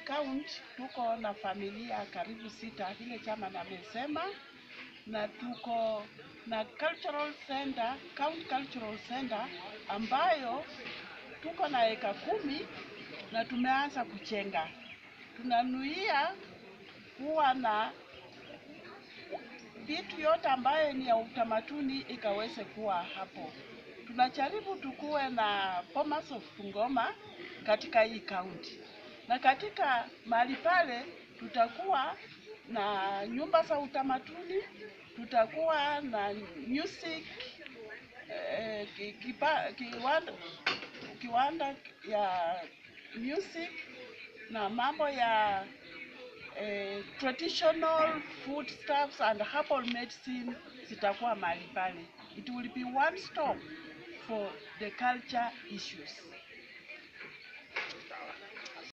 county tuko na familia karibu sita, vile chama namesema, na tuko na cultural center, county cultural center ambayo tuko na eka kumi na tumeanza kuchenga. Tunanuia kuwa na vitu yote ambayo ni ya utamaduni ikaweze kuwa hapo. Tunajaribu tukuwe na Bomas of Bungoma katika hii kaunti, na katika mahali pale tutakuwa na nyumba za utamaduni, tutakuwa na music eh, ki- kipa, kiwanda, kiwanda ya music na mambo ya eh, traditional foodstuffs and herbal medicine zitakuwa mahali pale. It will be one stop for the culture issues.